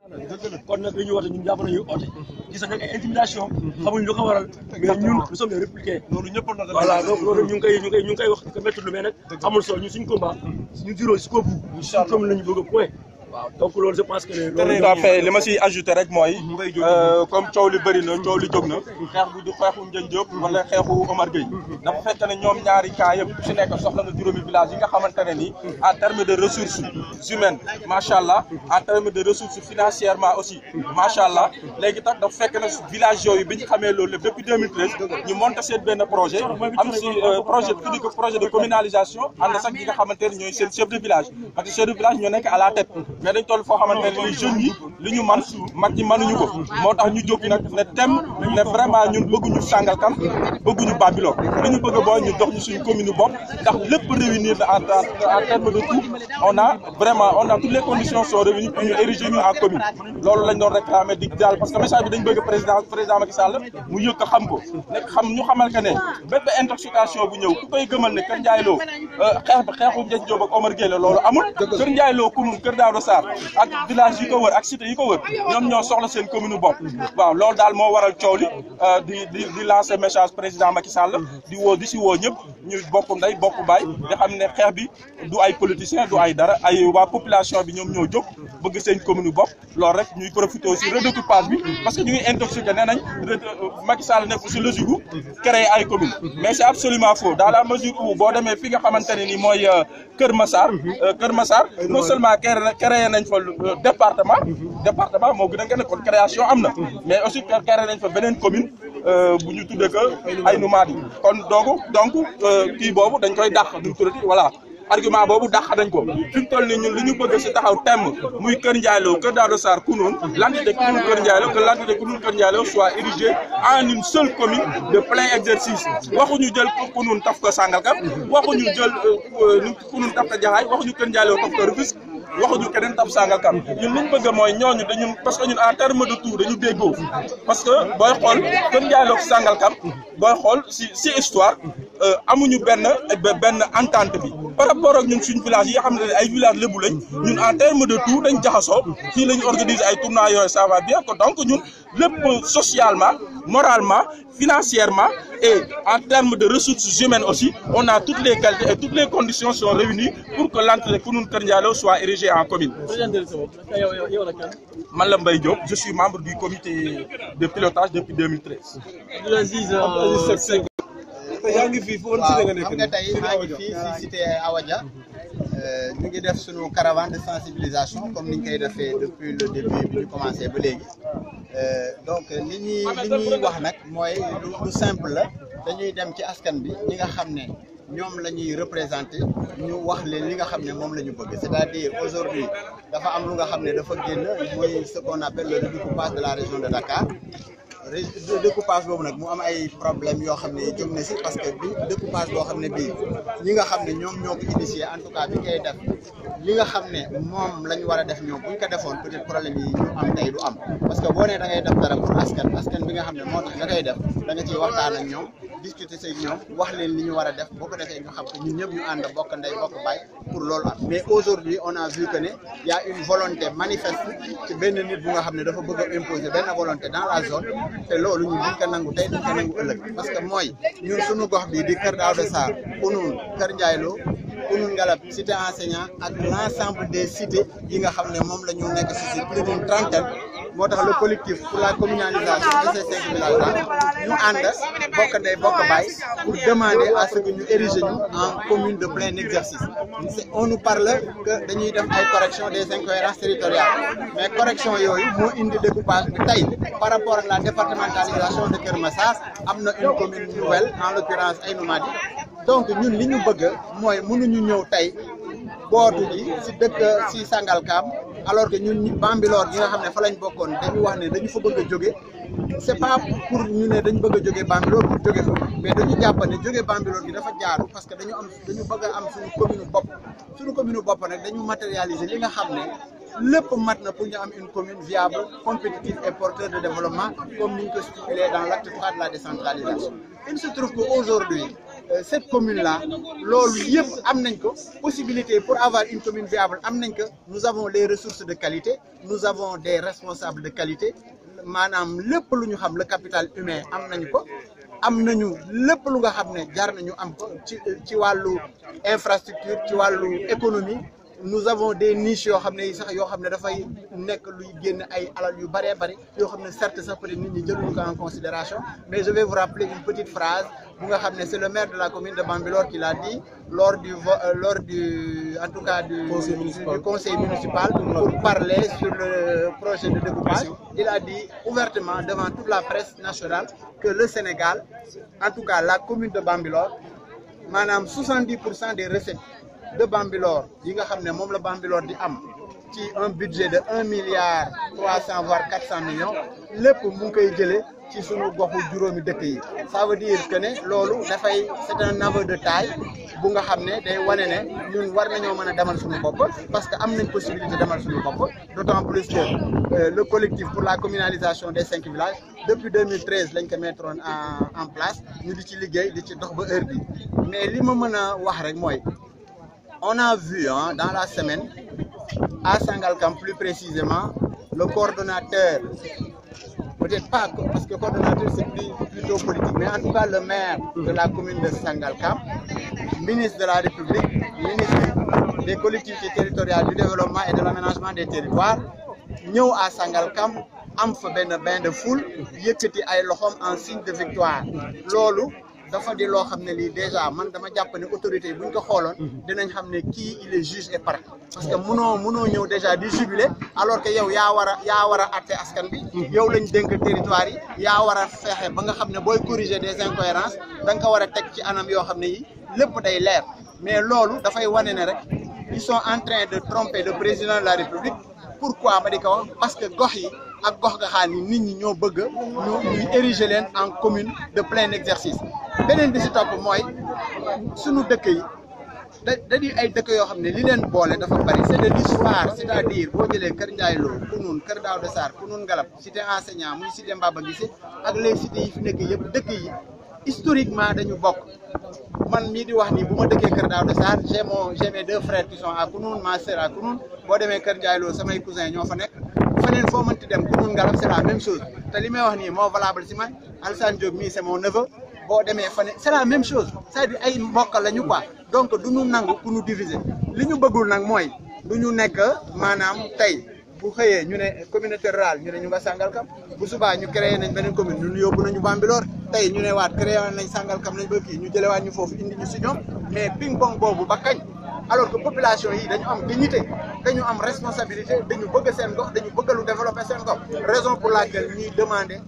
kon nag dañuy woote ñun jàpp nañu oote gis nañ ay intimidation xamuñ lu ko waral mais ñun nous sommes des républicains loolu ñëpp na voilà donc loolu ñu ngi koy ñu ngi koy ñu ngi koy wax ko métti lu mais nag amul solo ñun suñu combat ñu juróo jusqu'au bout suñu commune lañu bëgg a point waaw donc loolu je pense que ne tout à fait li ma siy ajouté rek mooy comme coow li bëri na coow li jóg na xeex bu du xeexu Ndiagne Diop wala xeexu Omar Gueye dafa fekk ne ñoom ñaari cas yëpp ku si nekk soxla nga juróomi village yi nga xamante ne nii en terme de ressources humaines macha allah en terme de ressources financièrement aussi macha allah léegi tax dafa fekk ne village yooyu bi ñu xamee loolu lépp depuis 2013 ñu monté seen benn projet am si projet tuddi ko projet de communalisation ànd sax ñi nga xamante ne ñooy seen chef de village parce que chef de village ñoo nekk à la tête mais dañ toll foo xamante ne ni jeunes yi li ñu man mag ñi mënuñu ko moo tax ñu jóg nag ne tem ne vraiment ñun bëgguñu Sangalkam bëgguñu Bambilor li ñu bëgg booy ñu dox ñu suñu commune bopp ndax lépp réunir la en en terme de tout on a vraiment on a toutes les conditions sont réunies pour ñu ériger ñu en commune loolu lañ doon réclamer di daal parce que message bi dañ bëgg président président Macky Sall mu yëg ko xam ko nekk xam ñu xamal que ne bépp intoxication bu ñëw ku koy gëmal ne Kër Ndiaye Lo xeex ba xeexu Ndiagne Diop ak Omar Gueye la loolu amul Kër Ndiaye Lo commune Kër Daouda Sarr ak village yi ko wër ak cité yi ko wër ñoom ñoo soxla seen commune bopp waaw loolu daal moo waral coow li di di di lancer message président Macky Sall di woo di si woo ñëpp ñu bokk ndey bokk baay di xam ne xeex bi du ay politicien du ay dara ay waa population bi ñoom ñoo jóg bëgg seen commune bopp loolu rek ñuy profité aussi redécoupage bi parce que ñu ngi intoxiqué nee nañ Macky Sall nekk si logique gu créer ay commune mais c'est absolument faux dans la mesure où boo demee fi nga xamante ne ni mooy Kër Massar Kër Massar non seulement créé nañ fa département département moo gën a gën a kon création am na mais aussi créé nañ fa beneen commune bu ñu tuddee que ay numaat yi kon donc donc kii boobu dañ koy dàq duñ tuddati voilà argument boobu dàq nañ ko fi mu toll nii ñun li ñu bëgg si taxaw temm muy Kër Ndiaye Lo Kër Daouda Sarr Kounoune l'entité Kounoune Kër Ndiaye Lo que l'entité Kounoune Kër Ndiaye Lo soit érigée en une seule commune de plein exercice waxuñu jël Kounoune taf ko Sangalkam waxuñu jël Kounoune taf ko Jaxaay waxuñu Kër Ndiaye Lo taf ko Rufisque waxuñu keneen taf Sangalkam ñun li ñu bëgg mooy ñooñu dañu parce que ñun en terme de tout dañu déggoo parce que booy xool Kër Ndiaye Lo Sangalkam booy xool si si histoire amuñu benn benn entente bi par rapport ak ñun suñu village yi nga xam ne ay village lébu lañ ñun en terme de tout dañ jaxasoo fii la ñu organiser ay tournois yooyu ça va bien que donc ñun lépp socialement moralement financièrement et en termes de ressources humaines aussi on a toutes les qualités et toutes les conditions sont réunies pour que l'entité Kounoune Kër Ndiaye Lo soit érigée en commune man la Mbaye Diop je suis membre du comité de pilotage depuis 2013 yaa ngi fii foofu cité nga nekk xam nga tey maa ngi fii si cité Awadia ñu ngi def suñu caravane de sensibilisation comme niñ koy defee depuis le début bi ñu commencé ba léegi donc li ñuy li ñuy wax nag mooy lu simple la dañuy dem ci askan bi ñi nga xam ne ñoom la ñuy représenté ñu wax leen li nga xam ne moom la ñu bëgg c'est-à-dire aujourd'hui dafa am lu nga xam ne dafa génn muy ce qu'on appelle le redécoupage de la région de Dakar découpage boobu nag mu am ay problème yoo xam ne jóg na si parce que bi découpage boo xam ne bii ñi nga xam ne ñoom ñoo ko initié en tout cas bi koy def li nga xam ne moom la ñu war a def ñoom bu ñu ko defoon peut-être problème yi ñu am tey du am parce que boo nee da ngay def dara pour askan askan bi nga xam ne moo tax nga koy def da nga ciy waxtaan ak ñoom discuter say ñoom wax leen li ñu war a def boo ko defee ñu xam ko ñun ñëpp ñu ànd bokk ndey bokk baay pour loolu am mais aujourd'hui on a vu que ne y a une volonté manifeste ci benn nit bu nga xam ne dafa bëgg a imposer benn volonté dans la zone te loolu ñun duñ ko nangu tey duñ ko nangu ëllëg parce que mooy ñun suñu gox bi di Kër Daouda Sarr Kounoune Kër Ndiaye Lo Kounoune Ngalab cité enseignant ak l'ensemble des cités yi nga xam ne moom la ñu nekk si plus d'une trentaine moo tax le collectif pour la communalisation de ces cinq villages là ñu ànd bokk ndey bokk baay pour demander à ce que ñu ériger ñu en commune de plein exercice on nous parle que dañuy def ay correction des incohérences territoriales mais correction yooyu moo indi découpage bi tey par rapport ak la départementalisation de Kër Massar am na une commune nouvelle en l'occurrence Aïnoumady donc ñun li ñu bëgg mooy mënuñu ñëw tey bootu ji si dëkk si Sangalkam alors que ñun ñi Bambilor gi nga xam ne fa lañ bokkoon dañu wax ne dañu fa bëgg a jóge c'est pas pour ñu ne dañu bëgg a jóge Bambilor pour jóge fa mais dañu jàpp ne jóge Bambilor gi dafa jaaru parce que dañu am dañu bëgg a am suñu commune bopp suñu commune bopp nag dañu matérialiser li nga xam ne lépp mat na pour ñu am une commune viable compétitive et porteur de développement comme ni ñu ko stipulé dans l'acte 3 de la décentralisation il se trouve que aujourd'hui cette commune là loolu yëpp am nañ ko possibilité pour avoir une commune viable am nañ ko nous avons les ressources de qualité nous avons des responsables de qualité maanaam lépp lu ñu xam le capital humain am nañu ko am nañu lépp lu nga xam ne jar nañu am ko ci ci wàllu infrastructure ci wàllu économie nous avons des niches yoo xam ne sax yoo xam ne dafay nekk luy génn ay alal yu bëree bëri yoo xam ne certes sax peut-être nit ñi jëluñu ko en considération mais je vais vous rappeler une petite phrase bu nga xam ne c'est le maire de la commune de Bambilor qui l'a dit lors du lors du en tout cas du conseil municipal, du conseil municipal pour parler sur le projet de découpage il a dit ouvertement devant toute la presse nationale que le Sénégal en tout cas la commune de Bambilor maanaam 70 pour cent des recettes de Bambilor yi nga xam ne moom la Bambilor di am ci un budget de un milliard trois cent voire quatre cent millions lépp mu ngi koy jëlee ci sunu goxu juróomi dëkk yi ça veut dire que ne loolu dafay c'est un aveu de taille bu nga xam ne day wane ne ñun war nañoo mën a demal suñu bopp parce que am nañ possibilité demal suñu bopp d'autant plus que euh, le collectif pour la communalisation des cinq villages depuis 2013 lañ ko mettre en en place ñu di ci liggéey di ci dox ba heure bi mais li ma mën a wax rek mooy on a vu hein, dans la semaine à Sangalkam plus précisément le coordonnateur peut-être pas parce que coordonnateur c'est plus plutôt politique mais en tout cas le maire de la commune de Sangalkam ministre de la République ministre des collectivités territoriales du développement et de l'aménagement des territoires ñëw à Sangalkam am fa benn bain de foule yëkkati ay loxoom en signe de victoire loolu dafa di loo xam ne lii déjà man dama jàpp ne autorité yi bu ñu ko xooloon dinañ xam ne kii il est juge et partie parce que munoo munoo ñëw déjà di jubilé alors que yow yaa war a yaa war a atte askan bi yow lañ dénk territoire yi yaa war a fexe ba nga xam ne booy corriger des incohérences da nga ko war a teg ci anam yoo xam ne yi lépp day leer mais loolu dafay wane ne rek ils sont en train de tromper le président de la République pourquoi ma di ko wax parce que gox yi ak gox gaxaan yi nit ñi ñoo bëgg ñu ñuy ériger leen en commune de plein exercice beneen bi si topp mooy sunu dëkk yi da da di ay dëkk yoo xam ne li leen boole dafa bari c'est de l'histoire c'est-à-dire boo jëlee Kër Ndiaye Lo Kounoune Kër Daouda Sarr Kounoune Ngalab cité enseignant muy cité Mbaba Guissé ak les cités yi fi nekk yëpp dëkk yi historiquement dañu bokk man mii di wax nii bu ma dëkkee Kër Daouda Sarr j'ai mon j'ai mes deux frères qui sont à Kounoune ma sœur à Kounoune boo demee Kër Ndiaye Lo samay cousins ñoo fa nekk feneen foo mënti dem Kounoune Ngalab c'est la même chose te li may wax nii moo valable si man Alassane Diop mii c'est mon neveu boo demee fane c'est la même chose c'est-à-dire ay mbokk lañu quoi donc du ñu nangu ku ñu diviser li ñu bëggul nag mooy du ñu nekk maanaam tey bu xëyee ñu ne communauté rurale ñu ne ñu nga Sangalkam bu subaa ñu créé nañ beneen commune ñun yóbbu nañu Bambilor tey ñu ne waat créé nañ Sangalkam nañ ba kii ñu jëlewaat ñu foofu indi ñu si ñoom mais ping pong boobu ba kañ alors que population yi dañu am dignité dañu am responsabilité dañu bëgg seen gox dañu bëgg lu développer seen gox raison pour laquelle ñuy demander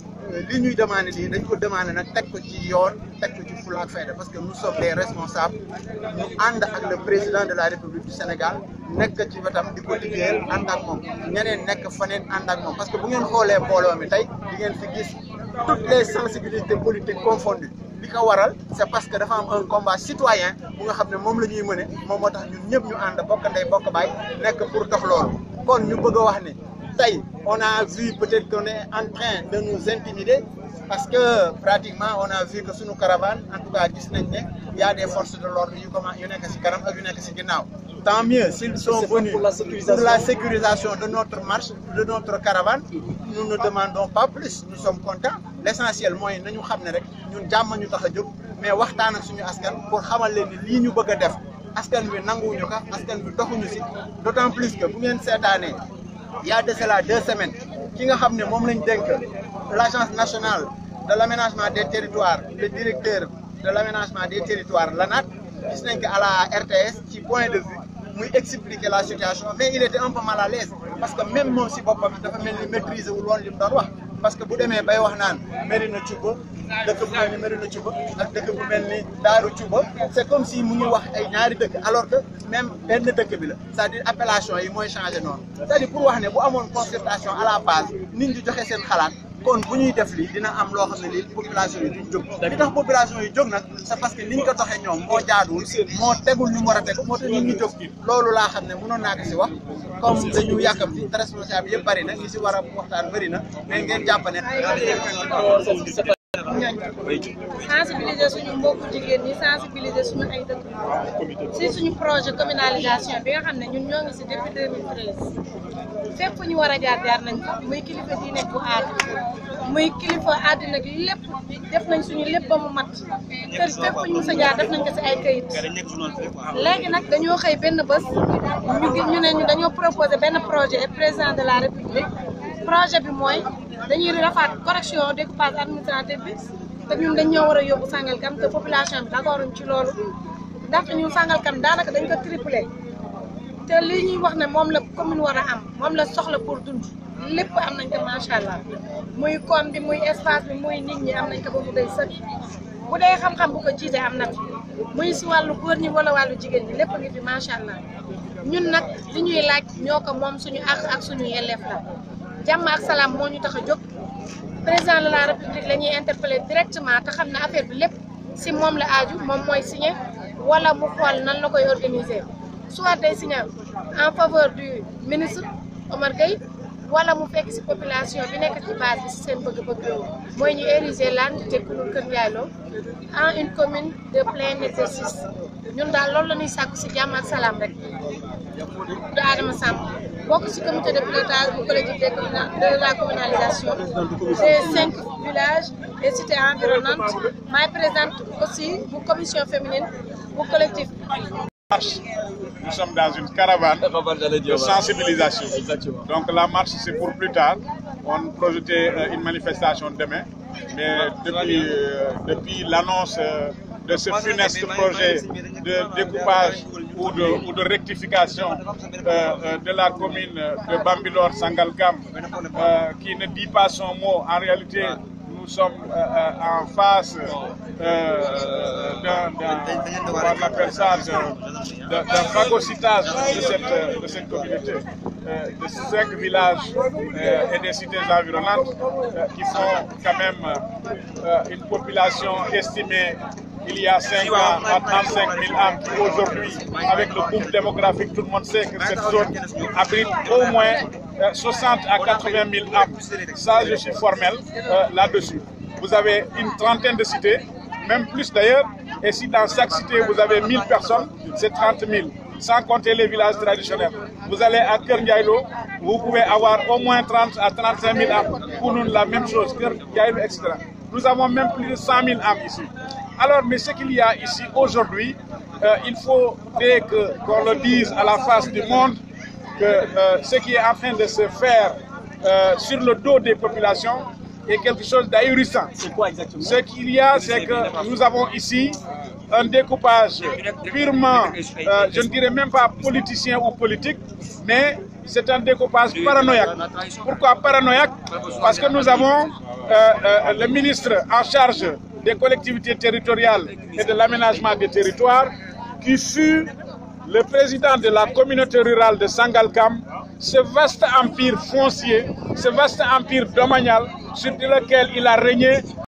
li ñuy demandé lii dañ ko demandé nag teg ko ci yoon teg ko ci fulla ak fayda parce que nous sommes les responsables ñu ànd ak le président de la République du Sénégal nekk ci wetam di ko liggéeyal ànd ak moom ñeneen nekk faneen ànd ak moom parce que bu ngeen xoolee mbooloo mi tey di ngeen fi gis toutes les sensibilités politiques confondues li ko waral c'est parce que dafa am un combat citoyen bu nga xam ne moom la ñuy mëne moom moo tax ñun ñëpp ñu ànd bokk ndey bokk baay nekk pour dox loolu kon ñu bëgg a wax ne tey on a vu peut-être qu'on est en train de nous intimider parce que pratiquement on a vu que suñu caravane en tout cas gis nañ ne y a des forces de l'ordre yu comment yu nekk ci kanam ak yu nekk ci ginnaaw tant mieux s'ils sont venus pour la sécurisation de notre marche de notre caravane nous ne demandons pas plus nous sommes contents l'essentiel mooy nañu xam ne rek ñun jàmm ñu tax a jóg mais waxtaan ak suñu askan pour xamal leen ni lii ñu bëgg a def askan wi nanguwuñu ko askan wi doxuñu ci d'autant plus que bu ngeen seetaanee il y a de cela deux semaines ki nga xam ne moom lañ dénk l'agence nationale de l'aménagement des territoires le directeur de l'aménagement des territoires l'ANAT gis nañ ko à la RTS ci point de vue muy expliquer la situation mais il était un peu mal à l'aise parce que même moom si boppam dafa mel ni maîtriser wul woon li mu doon wax parce que bu demee bay wax naan Mérina Cuba dëkk bu mel ni Mérina Cuba ak dëkk bu mel ni Daaru Cuba c'est comme si mu ngi wax ay ñaari dëkk alors que même benn dëkk bi la c'est-à-dire appellation yi mooy changé noonu c'est-à-dire pour wax ne bu amoon concertation à la base nit ñi joxe seen xalaat kon bu ñuy def lii dina am loo xam ne lii population yi duñ jóg li tax population yi jóg nag c'est parce que niñ ko doxee ñoom moo jaaduwul moo tegul ñu mu war a tegu moo tax nit ñi jóg loolu laa xam ne mënoon naa ko si wax comme dañu yàkkamti te responsable yëpp bëri na ñi si war a waxtaan bëri na mais ngeen jàpp ne ñooñ sensibiliser suñu mbokku jigéen ñi sensibiliser suñu ay dëkk si suñu projet communalisation bi nga xam ne ñun ñoo ngi si depuis 2013 fépp fu ñu war a jaar jaar nañ fa muy kilifa diine bu aada muy kilifa àddina gi lépp def nañ suñu lépp ba mu mat kër fépp fu ñu mës a jaar def nañ ko si ay këyit léegi nag dañoo xëy benn bés ñu gi ñu ne ñu dañoo proposé benn projet président de la république projet bi mooy dañuy rafaat correction découpage administratif bi te ñun dañ ñoo war a yóbbu Sangalkam te population bi d'accorduñ ci loolu ndaxte ñun Sangalkam daanaka dañ ko triplé te lii ñuy wax ne moom la commune war a am moom la soxla pour dund lépp am nañ ko macha allah muy koom bi muy espace bi muy nit ñi am nañ ko ba mu doy sëkk bu dee xam-xam bu ko jiite am na fi muy si wàllu góor ñi wala wàllu jigéen ñi lépp ngi fi macha allah ñun nag li ñuy laaj ñoo ko moom suñu àq ak suñu yelleef la jàmm ak salaam moo ñu tax a jóg président de la république la ñuy interpellé directement te xam ne affaire bi lépp si moom la aaju moom mooy signé wala mu xool nan la koy organiser soit day signé en faveur du ministre Omar Gueye wala mu fekk si population bi nekk ci base bi si seen bëgg-bëgg mooy ñu ériger Hann Tekkulul Kër Ndiaye Lo en une commune de plein exercice ñun daal loolu la ñuy sàkku si jàmm ak salaam rek de Adama Samb bokk ci comité de pilotage bu collectif des communa- de la communalisation des cinq villages et cités environnantes maay présidente aussi bu commission féminine bu collectif marche. Nous sommes dans une caravane de sensibilisation. Donc la marche, c'est pour plus tard. On projetait euh, une manifestation demain. Mais depuis, euh, depuis l'annonce euh, de ce funeste projet de découpage ou de, ou de rectification euh, euh, de la commune de Bambilor Sangalkam, euh, qui ne dit pas son mot, en réalité, nous sommes euh, euh, en face euh, d'un, d'un- on appelle ça, de- de- d'un phagocytage de cette, de cette communauté, euh, de cinq villages euh, et des cités environnantes euh, qui font quand même euh, une population estimée il y a 5 ans à 35 000 âmes qui aujourd'hui, avec le boom démographique, tout le monde sait que cette zone abrite au moins euh, 60 à 80 000 âmes. Ça, je suis formel euh, là-dessus. Vous avez une trentaine de cités, même plus d'ailleurs, et si dans chaque cité vous avez 1000 personnes, c'est 30 000, sans compter les villages traditionnels. Vous allez à Kerngaïlo, vous pouvez avoir au moins 30 à 35 000 âmes. Pour nous, la même chose, Kerngaïlo, etc. Nous avons même plus de 100 000 âmes ici. Alors, mais ce qu'il y a ici aujourd'hui, euh, il faut dès que qu'on le dise à la face du monde que euh, ce qui est en train de se faire euh, sur le dos des populations est quelque chose d'ahurissant. C'est quoi exactement Ce qu'il y a, c'est que nous avons ici un découpage purement, euh, je ne dirais même pas politicien ou politique, mais c'est un découpage paranoïaque. Pourquoi paranoïaque Parce que nous avons euh, euh, le ministre en charge des collectivités territoriales et de l'aménagement des territoires qui fut le président de la communauté rurale de Sangalkam, ce vaste empire foncier, ce vaste empire domanial sur lequel il a régné